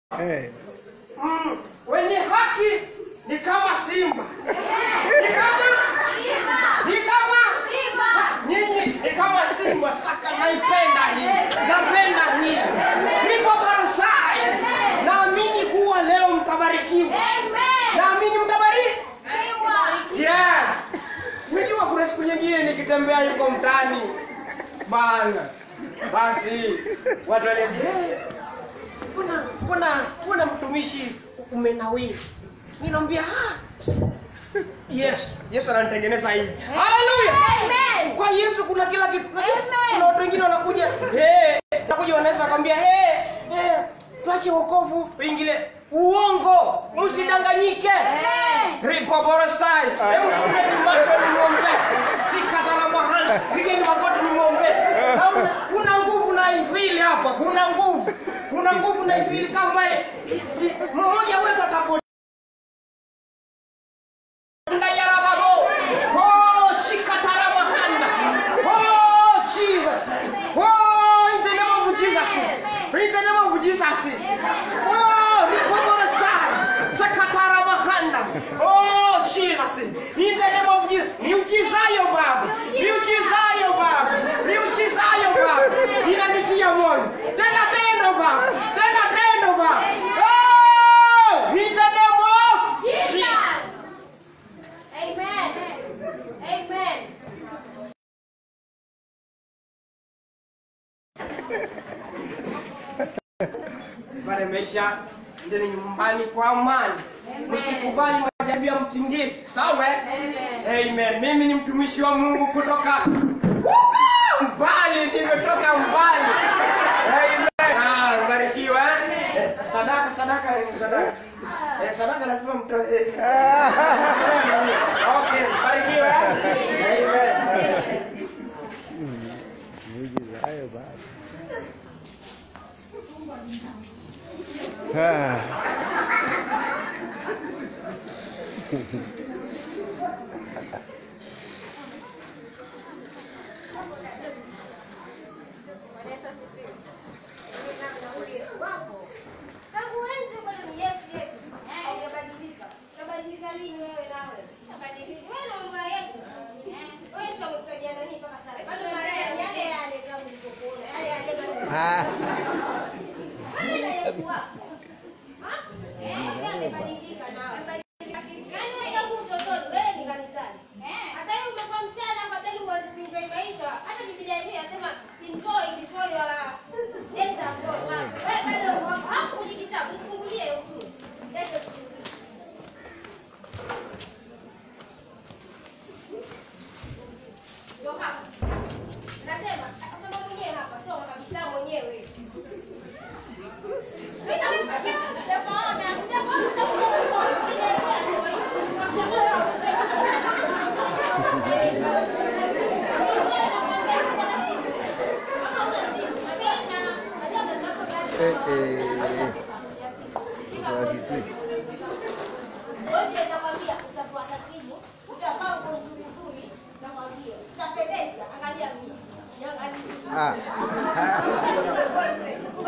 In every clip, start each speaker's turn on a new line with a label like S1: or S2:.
S1: Eh.
S2: Mm, wenye haki ni kama simba. Ni kama ni kama nyinyi ni kama simba. Saka naipenda hii, napenda hii. Nipo Barusai, naamini kuwa leo mtabarikiwa, naamini mtabariki. Yes. Unajua kuna siku nyingine nikitembea yuko mtaani bana, basi watu waniambia "Eh, mbona mbona mbona mtumishi umenawiri? Ninaambia ah, Yesu Yesu ananitengeneza hivi. Haleluya! Kwa Yesu kuna kila kitu. Unajua, Kuna watu wengine wanakuja eh, wanakuja wanaweza kwambia eh, eh, tuache wokovu uingile uongo, msidanganyike. Ripoporosai. Hebu fungeni macho nimwombe. Sikatana mahali. Pigeni magoti nimwombe. Hauna- Kuna nguvu na ifili hapa. Kuna nguvu. Kuna nguvu na ifili kama i- i- mmoja wetu atapo Ndayarababo. Oh, shikatara mahanda. Oh, Jesus. Oh, in the name of Jesus. In the name of Jesus. Oh, ripoporosai. Sakatara mahanda. Oh, Jesus. In the name of Jesus. Niujizayo Baba. Niujizayo Baba. Niujizayo Baba. Inanitia moyo. Tena tendo Baba. Tena tendo Baba. Oh, in the name of Jesus.
S3: Amen. Amen.
S2: pale maisha ndeni nyumbani kwa amani msikubali majaribu ya mtingisi sawa eh? amen mimi ni mtumishi wa mungu kutoka Wuka! mbali nimetoka mbali amen ah barikiwa eh? Eh, sadaka sadaka eh, sadaka eh, sadaka lazima mtoe okay barikiwa eh? amen
S1: Miujiza hayo baba. Ah.
S3: Tangu enzi bado ni Yesu Yesu. Haujabadilika. Utabadilika lini wewe nawe? Utabadilika. Wewe na mambo ya Yesu. Wewe sio msaidia nani mpaka sasa? Bado Maria yale yale tangu nilipokuona. Yale yale bado.
S1: Ah.
S3: Wewe na Yesu wako. Ha? Eh, amebadilika nawe. Yaani wewe tangu utotoni wewe ni kanisani. Hata hiyo umekuwa msichana afadhali uanze kuenjoy maisha. Hata Biblia yenyewe inasema enjoy before you are enter God. Wewe bado hapo kwenye kitabu fungulie huko. Leta fungulie. Ndio hapa. Nasema, nasema mwenyewe hapa, sio kabisa mwenyewe.
S1: Eh, eh. Sawa kitu. Ah. Ah.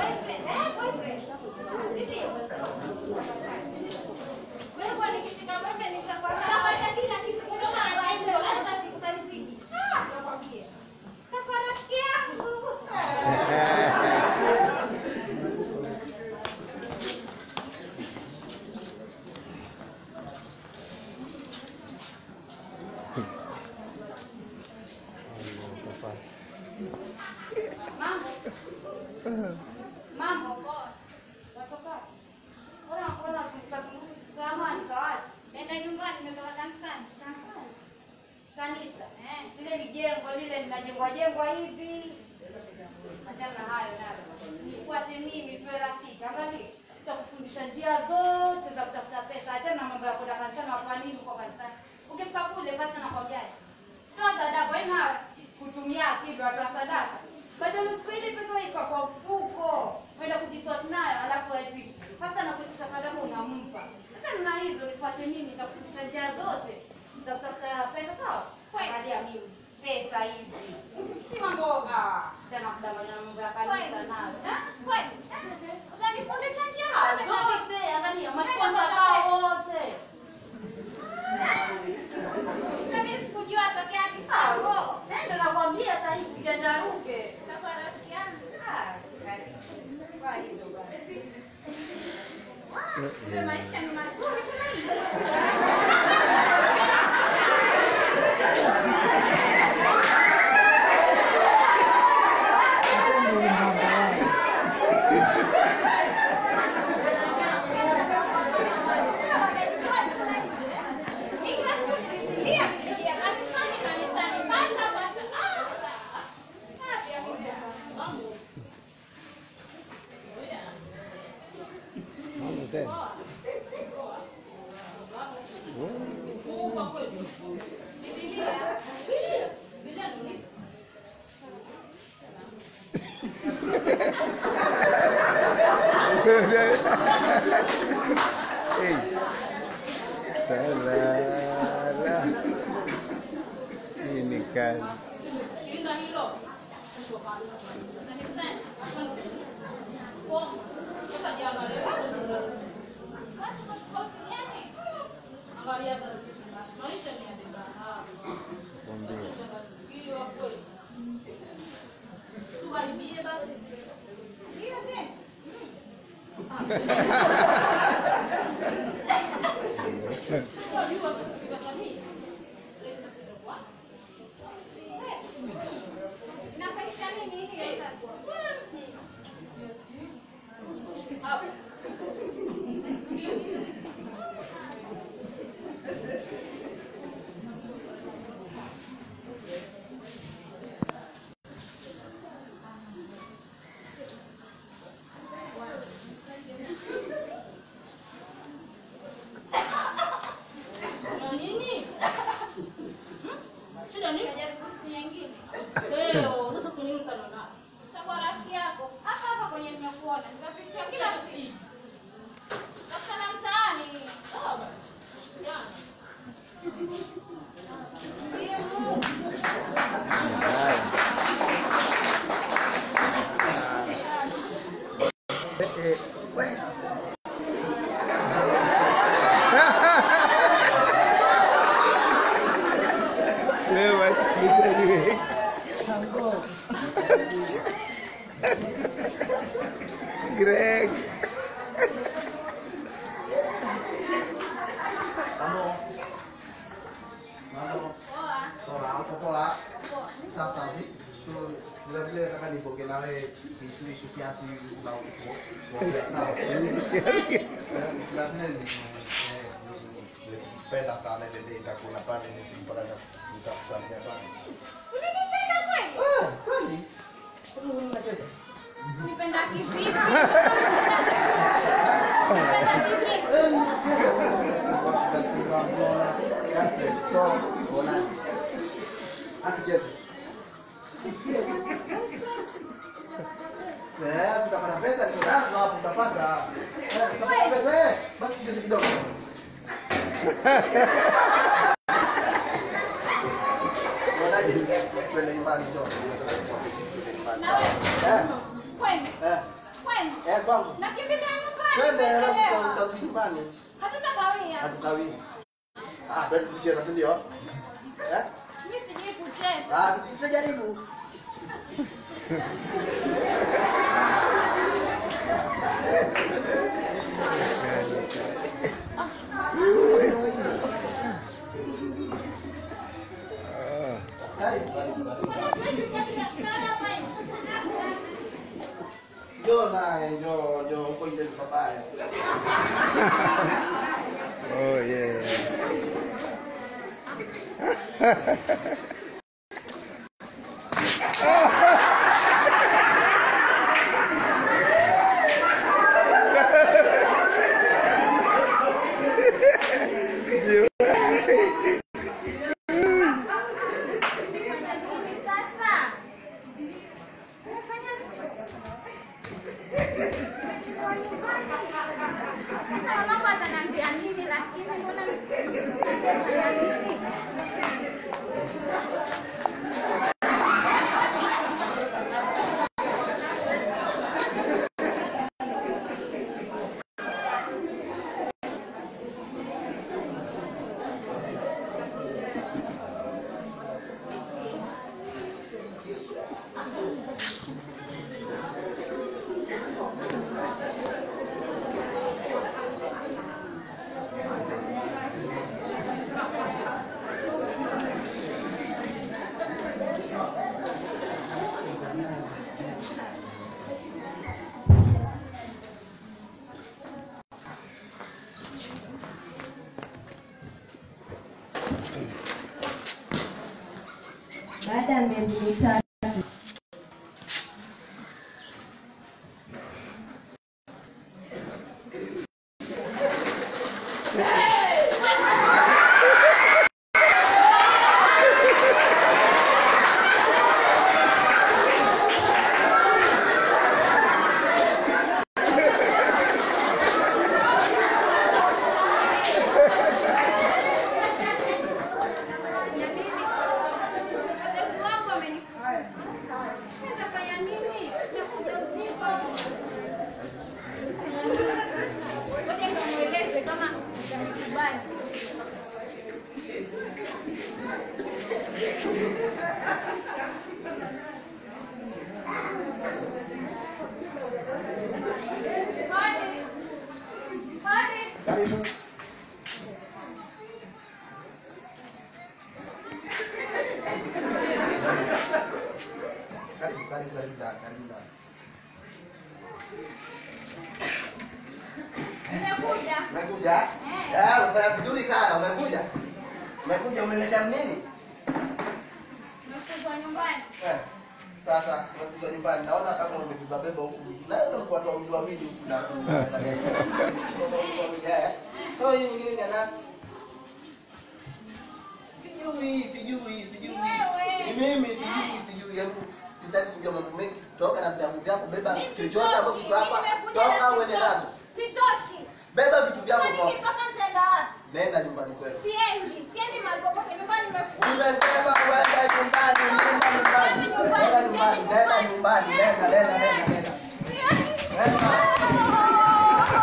S4: Mambo poa. Watoka. Bora bora tukazungumza kama nikawaje. Nenda nyumbani nimetoka kanisani. Kanisani. Kanisa. Eh, lile ni jengo lile linajengwa jengwa hivi. Achana hayo nayo. Nifuate mimi tuwe rafiki. Angalia. Tutakufundisha njia zote za kutafuta pesa. Achana na mambo ya kwenda kanisani na kwa nini uko kanisani. Ukifika kule basi nakwambia. Toa sadaka wewe na kutumia akili watoa sadaka. Badala uchukue ile pesa waipa kwa mfuko. Kwenda kujisort nayo alafu eti hata na kuitisha sadaka unampa. Sasa na hizo nifuate mimi nitakufundisha njia zote za kutafuta pesa sawa? Angalia mimi pesa hizi. Si mambo ah tena kudanganya na mambo ya kanisa nayo. Eh? Kweli? Utanifundisha njia zote. Kumbe maisha ni mazuri tumaini.
S1: Mama tena. Hey. Salah. Ini kan. Mwambie.
S4: Inafaisha nini hii sasa? Najaribu siku nyingine. Chagua rafiki yako hapa hapa kwenye nimekuona, nikapitia kila siku. Takutana mtaani.
S1: Eh, eh, weh. Lewat kita ni. Greg.
S5: Ano? Ano?
S4: Poa.
S5: Poa, ako poa.
S4: Poa.
S5: Sasa vi- so vile vile nataka nipoke nawe kitu hicho kiasi na uko. Sawa. Lazima ni penda sana ile ile itakula pale nisimpata nitakuambia pale.
S4: Unanipenda kweli?
S5: Ah, kwani? Kwani unacheza?
S4: Unipenda kivipi? Unipenda kivipi?
S5: utapata pesa ni nazo hapo utapata Eh, utapata pesa eh basi kidogo kidogo Wanaje kwenda nyumbani njoo
S4: Na wewe?
S5: eh
S4: Kweli?
S5: eh
S4: Kweli?
S5: eh kwangu
S4: Nakimbilia nyumbani.
S5: twende alafu
S4: nimechelewa.
S5: utarudi nyumbani
S4: Hatutakawia.
S5: hatukawii ah twende tucheze si ndio eh
S4: Mimi sijui kucheza.
S5: ah tutajaribu njoo naye njoo njoo huko nje ni pabaya
S1: Oh yeah.
S4: Mamangu ataniambia nini lakini mbona
S6: baada ya miezi mitatu
S4: Wazazi wangu wamenifukuza. Nitafanya nini? Nakuja usiku. Ngoja nikamweleze kama atakubali. Hadi. Hadi.
S5: Karibu. Karibu, karibu, karibu ndani, karibu ndani.
S4: Nimekuja.
S5: Umekuja?
S4: Eh.
S5: Eh, umefanya vizuri sana, umekuja. Umekuja umeletea nini?
S4: Nimefukuzwa nyumbani.
S5: Eh. Sasa umekuja nyumbani. Naona kama umebeba beba huku. Na wewe uko watu wawili wawili huku na na gari. Eh. So hii nyingine ni ya nani? Sijui, sijui, sijui.
S4: Wewe.
S5: Ni mimi sijui, sijui. Hebu sitaki kujua mambo mengi. Toka na vitabu vyako, beba
S4: Mimi
S5: chochote
S4: sitoki.
S5: hapo kiko hapa.
S4: Mimi nimekuja na
S5: Toka uende
S4: sitoki.
S5: nazo.
S4: Sitoki.
S5: Beba vitu vyako
S4: Kwani
S5: toka.
S4: nikitoka nitaenda wapi?
S5: Nenda nyumbani kwenu.
S4: Siendi. Siendi mahali popote. Nyumbani nimefukuzwa.
S5: Nimesema uende nyumbani, nenda nyumbani. Nenda nyumbani, nenda nyumbani, nenda, nenda, nenda, nenda. Nenda.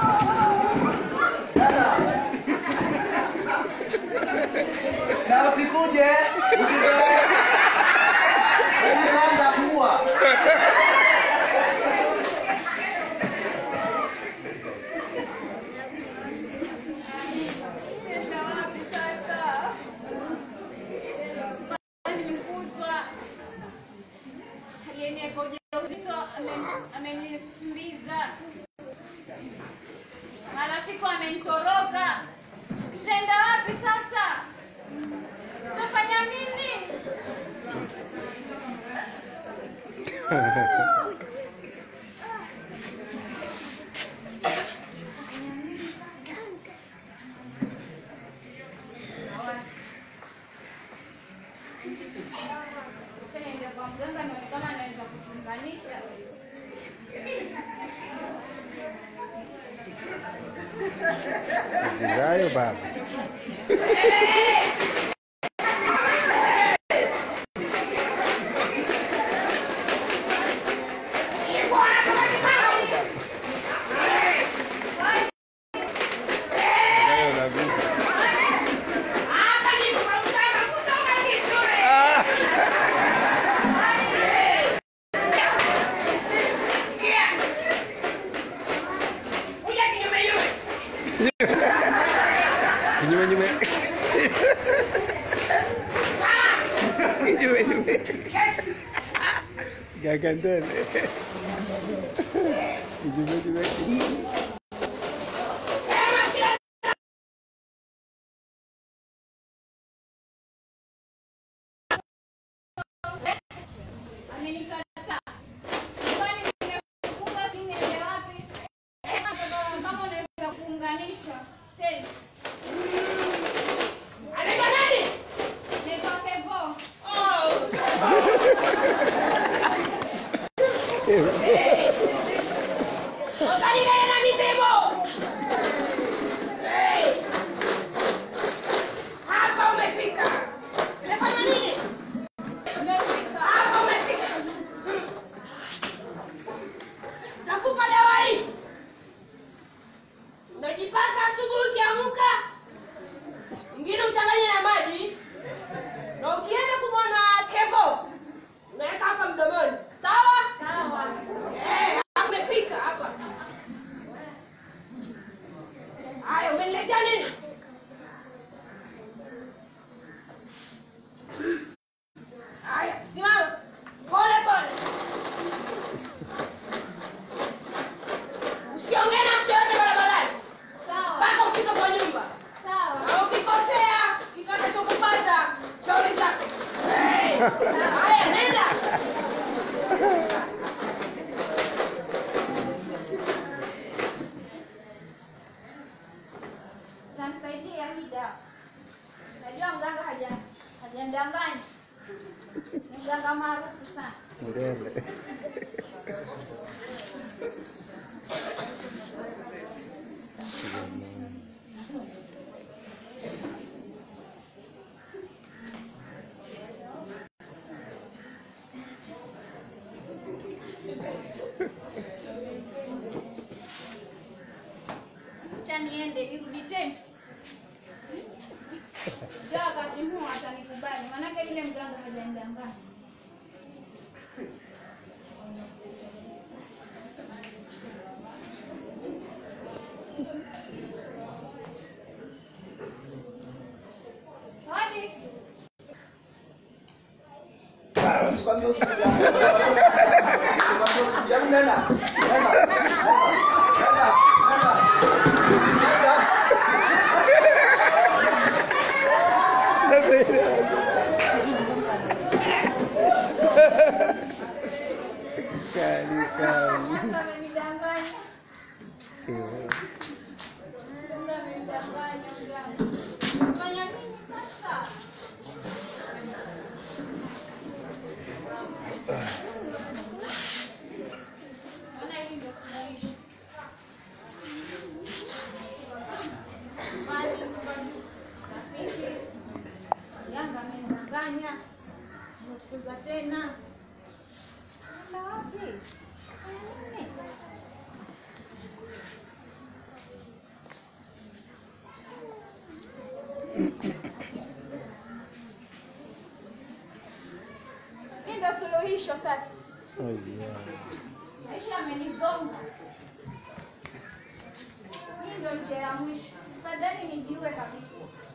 S5: Nenda. Na usikuje, usikuje. Unaanza kuwa.
S4: Nenda wapi sasa? Nimefukuzwa. Aliyeniweka ujauzito amen- amenikimbiza. Marafiki wamenitoroka. Nitaenda wapi sasa? Nitafanya nini? Sasa niende kwa mganga nione kama anaweza kutunganisha.
S1: Zayo baba. Zayo na vipi? Kinyume nyume. Kinyume nyume. Gagandone. Kinyume nyume.
S4: Amenikataa. Kwani nimefunga si niende wapi? Kama unaweza kuunganisha. Tena. Anaitwa nani? Naitwa Kevo. Ukanilele na misemo. Hey. Hapa umefika. Umefanya nini? Umefika. Hapa umefika. Nakupa dawa hii. Unajipaka asubuhi ukiamka. Ingine uchanganye na maji. Na ukienda kumwona Kevo, unaweka hapa mdomoni. Sawa? Sawa. Eh, hapa umefika hapa. Haya, umeniletea nini? Haya, simama. Pole pole. Usiongee na mtu yote barabarani. Sawa. Mpaka ufike kwa nyumba. Sawa. Na ukikosea, kitachokupata shauri zako. Hey. itasaidia hii dawa. Najua mganga haja hajandanganya. Ni mganga maarufu sana.
S1: Mrembe.
S4: Acha niende nirudi tena. Ndio wakati huu atanikubali, maanake yule mganga hajanidanganya. Hadi
S5: Nikwambia usikuja. Nikwambia usikuja. Hebu nenda. Nenda. Nenda. Nenda. Nenda.
S1: Kali kali.
S4: mganga amenidanganya. Mganga amenidanganya mganga. Fanya nini sasa? Naona hili ndio suluhisho. Maji, rafiki, mganga amenidanganya. Nimekuza tena. Enda wapi? Fanya nini? Hii ndio suluhisho sasa.
S1: Oh, yeah.
S4: Maisha amenizonga. Hii ndio njia ya mwisho. Fadhali nijiue kabisa.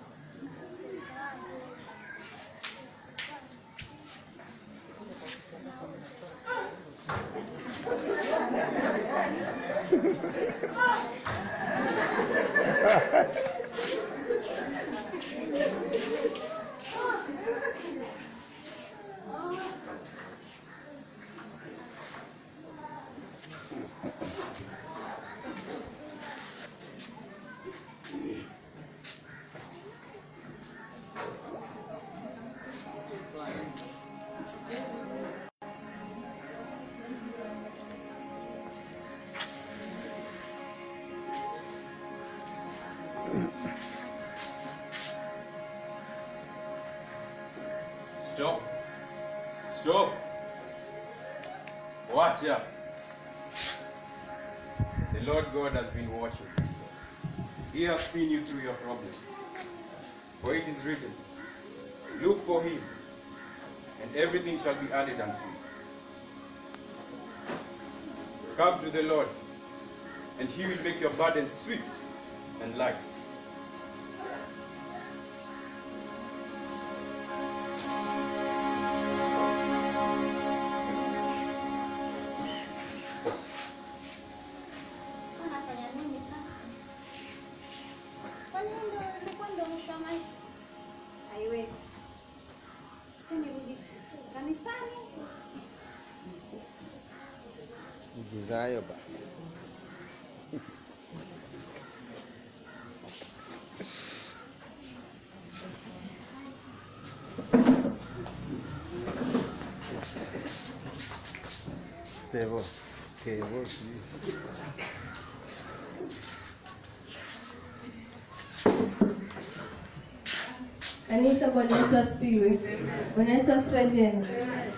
S6: Stop. Stop. Watch out. The Lord God has been watching. He has seen you through your problems. For it is written, Look for him, and everything shall be added unto you. Come to the Lord, and he will make your burden swift and light.
S4: Unafanya nini sasa? Kwani ndio ilikuwa ndio mwisho wa maisha? Haiwezi. Nirudi kanisani.
S1: Igizayo ba. Tevo. Tevo. sijui.
S7: Kanisa, Bwana Yesu asifiwe. Bwana Yesu asifiwe tena.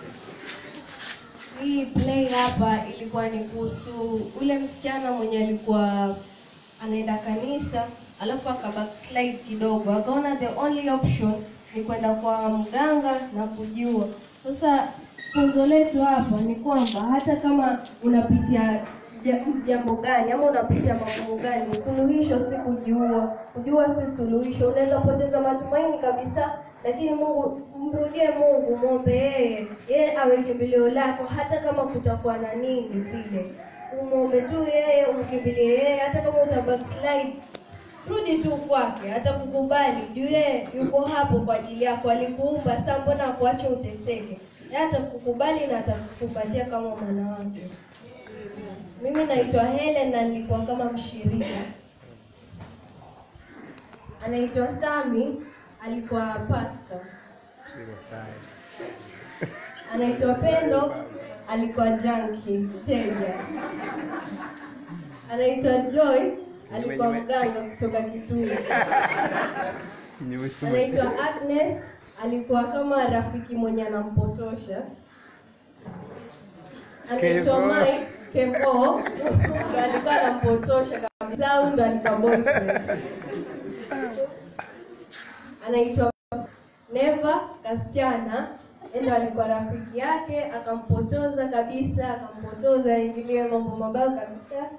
S7: Hii play hapa ilikuwa ni kuhusu ule msichana mwenye alikuwa anaenda kanisa alafu aka backslide kidogo, akaona the only option ni kwenda kwa mganga na kujua. Sasa funzo letu hapa ni kwamba hata kama unapitia ja- jambo gani ama unapitia magumu gani, suluhisho si kujiua. Kujua si suluhisho. Unaweza poteza matumaini kabisa, lakini Mungu, mrudie Mungu, mwombe yeye, yeye awe kimbilio lako, hata kama kutakuwa na nini vile. Umwombe tu yeye, umkimbilie yeye, hata kama uta backslide rudi tu kwake, atakukubali juu yeye yuko hapo kwa ajili yako. Alikuumba, sasa mbona akuache uteseke? Yeye atakukubali na atakukumbatia kama mwana wake. Mimi naitwa Helen na nilikuwa kama mshirika. anaitwa Sami, alikuwa pastor. Anaitwa Pendo, alikuwa junkie mteja. Anaitwa Joy, alikuwa mganga kutoka Kitui. Anaitwa Agnes, alikuwa kama rafiki mwenye anampotosha. Anaitwa
S1: Kevo.
S7: Mike Kevo, ndo alikuwa anampotosha kabisa, au ndo alikuwa boyfriend. Anaitwa Neva Kasichana, yeye ndo alikuwa rafiki yake, akampotoza kabisa, akampotoza aingilie mambo mabaya kabisa.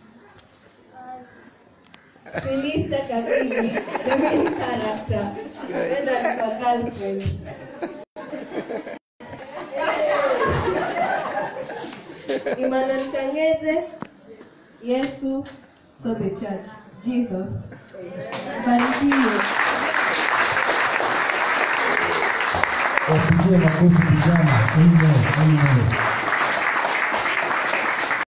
S7: Felisa Kabili, the main character. Yeye ndo alikuwa girlfriend. Emmanuel Kangeze, Yesu, so the church, Jesus. Barikiwe.
S8: Wapigie makofi vijana. Amen. Amen.